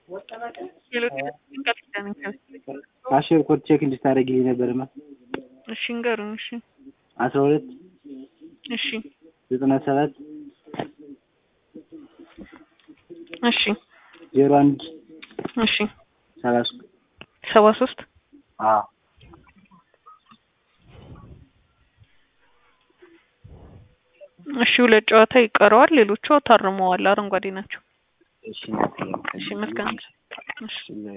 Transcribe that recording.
አሽር ኮድ ቼክ እንድታደርጊልኝ ነበርማ። እሺ እንገሩኝ። እሺ አስራ ሁለት እሺ ዘጠና ሰባት እሺ ዜሮ አንድ እሺ ሰላሳ ሰባ ሶስት አዎ እሺ ሁለት ጨዋታ ይቀረዋል። ሌሎቹ ታርመዋል፣ አረንጓዴ ናቸው። እሺ እሺ መልካም እሺ